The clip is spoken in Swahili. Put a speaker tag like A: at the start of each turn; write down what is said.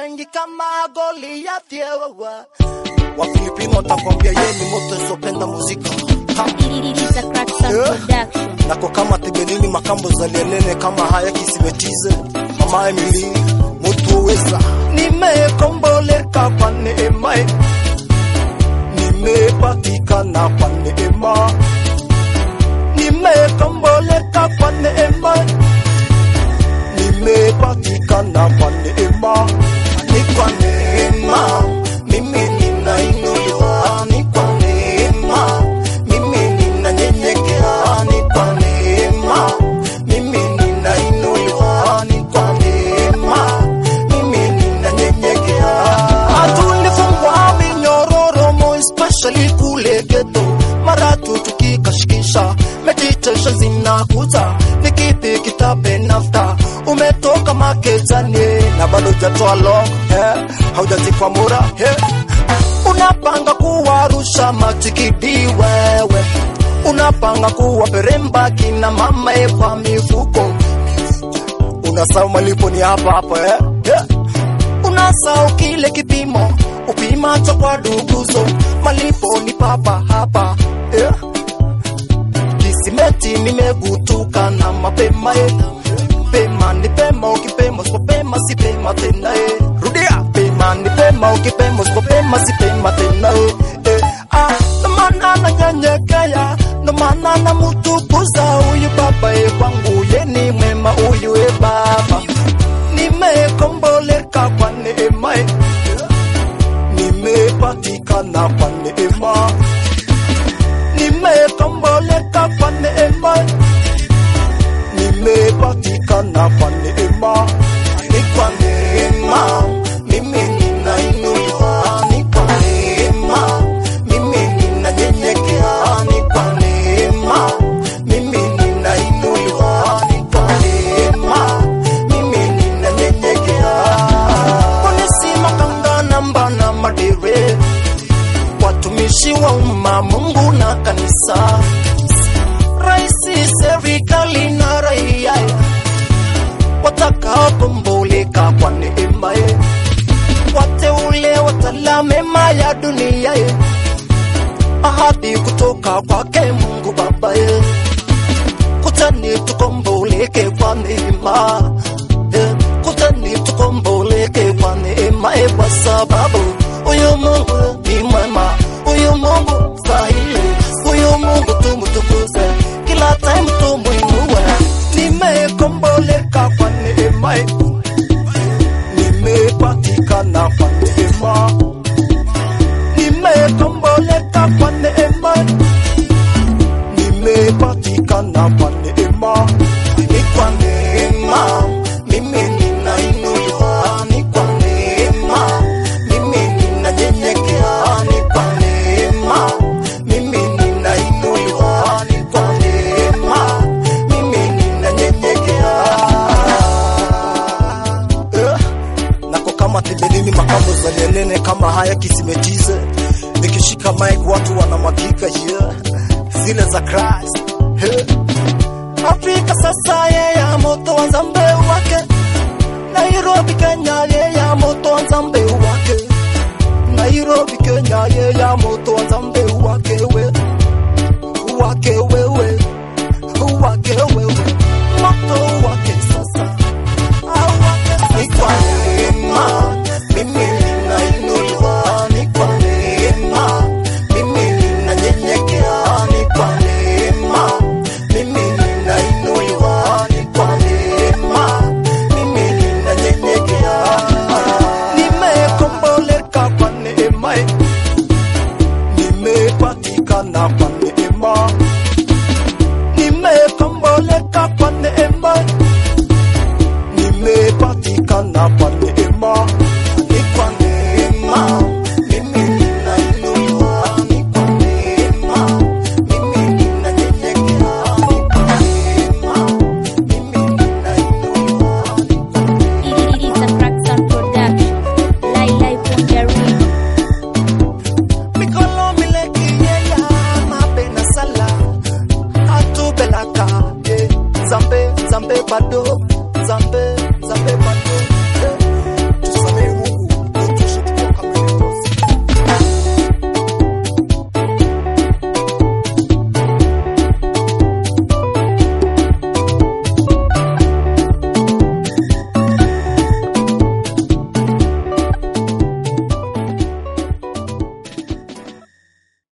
A: wengi kama Goliathi wewe. Wafilipino watakwambia yeye ni moto isopenda muzika Ha.
B: It's a crack sound
A: Yeah.
B: production.
A: nako kama tibelini makambo zalienene kama haya kisibetize mama Emily mutu wesa nimekomboleka kwa neema nimepatikana kwa neema nimekomboleka kwa neema nimepatikana kwa neema ni kwa neema mimi ninainuliwa ni kwa neema mimi ninanyenyekea ni kwa neema mimi ninainuliwa ni kwa neema mimi ninanyenyekea tulifungwa minyororo mo especially kule geto mara tu tukikashikisha meditation zinakuja ni kipi kitabe nafta umetoka makejani na bado jatoa log eh, haujazikwa mura eh. unapanga kuwarusha matikidi wewe unapanga kuwa peremba kina mama e kwa mifuko unasahau malipo ni hapa hapa eh? yeah. unasahau kile kipimo upimacho kwa duguzo malipo ni papa hapa yeah. kisimeti nimegutuka na mapema eh. pema ni pema ukipema usipopema si pema tena eh. rudia pema ni pema ukipema usipopema si pema tena eh. eh. ah, ndo maana nanyenyekea ndo maana namutukuza huyu baba e kwangu ye ni mwema huyu e baba nimekomboleka kwa neema eh. nimepatikana kwa neema nimekomboleka kwa neema nimepatikana kwa neema ni kwa neema mimi ninainuliwa ni kwa neema mimi ninanyenyekea ni kwa neema mimi ninainuliwa ni kwa neema mimi ninanyenyekea polisi makanga namba na madere watumishi wa umma mungu na kanisa raisi serikali na raia watakaokomboleka kwa neema ye wateule watala mema ya dunia ye ahadi kutoka kwake mungu baba ye kutani tukomboleke kwa neema Eh, kutani tukomboleke kwa neema ye kwa sababu huyu mungu ni mwema huyu mungu stahili huyu mungu tumutukuze kila time tumwinue nimekomboleka kwa neema ye nimepatikana kwa neema nimekomboleka kwa neema nimepatikana kwa neema ni kwa neema mimi ninainuliwa ni kwa neema mimi ninanyenyekea ni kwa neema mimi ninainuliwa ni kwa neema mimi ninanyenyekea eh nako kama tembelini makambo zalienene kama haya kisimetize nikishika mic watu wanamwagika yeah. zile za Christ hey. Afrika sasa yeye ya moto wa zambe wake Nairobi Kenya